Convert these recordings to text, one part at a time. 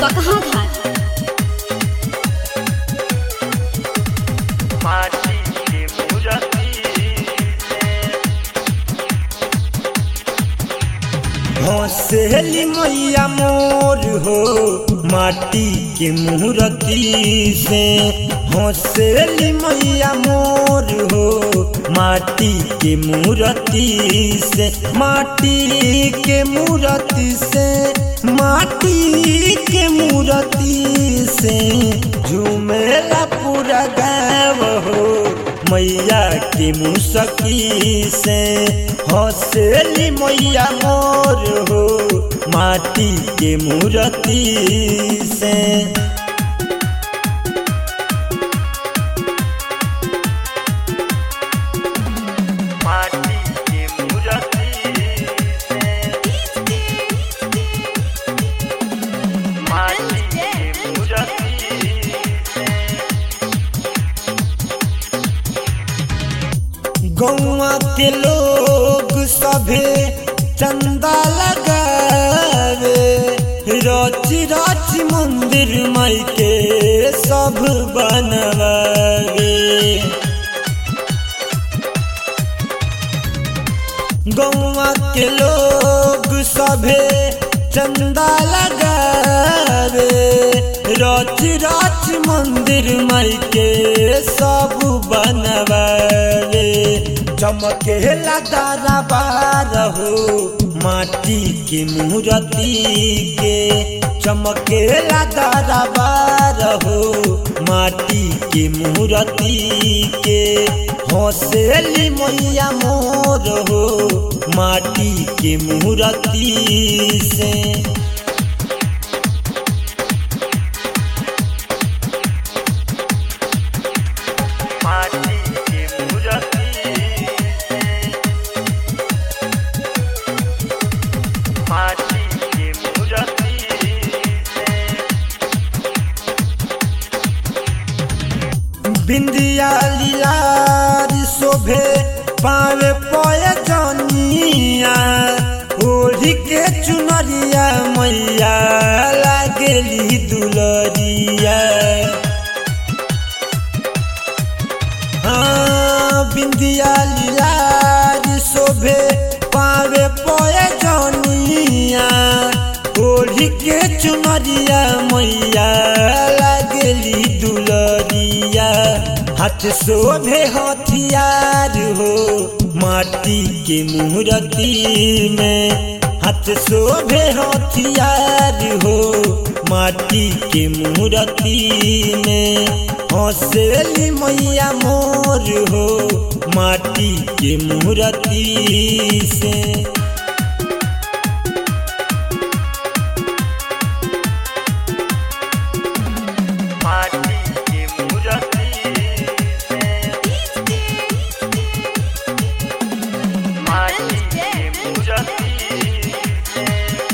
पकहा घाट माटी के मूर्ति से हंसेली मैया मोर हो माटी के मूर्ति से हंसेली मैया मोर हो माटी के मूर्ति से माटी के मूर्ति से माटी के मूर्ति से झूमेला पूरा गाँव हो मैया के मुसकी से हंसेली मैया मोर हो माटी के मूर्ति से माटी के मूर्ति से माटी के मूर्ति से गौवा के लोग सभे चंदा लगावे रची रची मंदिर माई के सब बनवावे गौवा के लोग सभे चंदा लगावे रच रच मंदिर माई के सब बनवावे चमके लदारा बार हो माटी के मूर्ति के चमके लदारा बार हो माटी के मूर्ति के हंसेली मैया मोर हो माटी के मूर्ति से माटी के मूर्ति से माटी के मूर्ति से बिंदिया लिलारी शोभे पावे पय जनिया ओढ़ी के चुनरिया मैया लागेली दुलरिया हाँ, बिंदिया लीलारी शोभे पावे पय जनिया ओढ़ी के चुनरिया मैया लागेली दुलरिया हाथ शोभे हथियार हो माटी के मूर्ति में हाथ शोभे हथियार हो माटी के मूर्ति में हंसेली मैया मोर हो माटी के मूर्ति से माटी के मूर्ति से माटी के मूर्ति से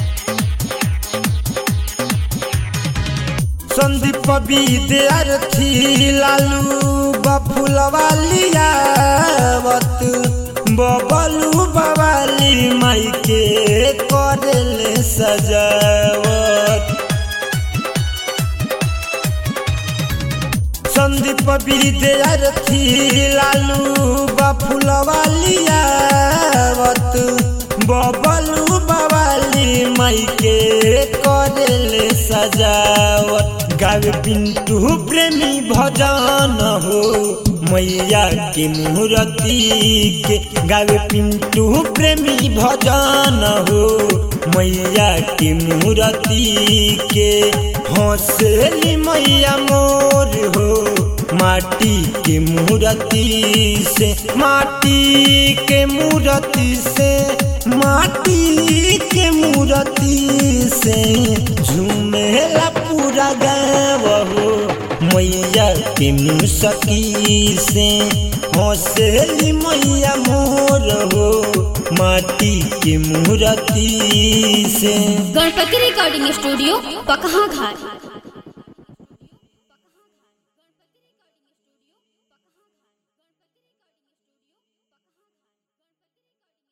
संदीप विद्यार्थी लालू बफुलवा लियावत बबलू बवाली माई के करेले सजावत संदीप विद्यार्थी लालू बफुलवा लियावत बबलू बवाली माई के करेले सजावत गावे पिंटू प्रेमी भजन हो मैया के मूर्ति के गावे पिंटू प्रेमी भजन हो मैया के मूर्ति के हंसेली मैया मोर हो माटी के मूर्ति से माटी के मूर्ति से माटी के मूर्ति से झूमेला पूरा गाँव हो मैया के मुसकी से हंसेली मैया मोर हो माटी के मूर्ति से गणपति रिकॉर्डिंग स्टूडियो पकहा घाट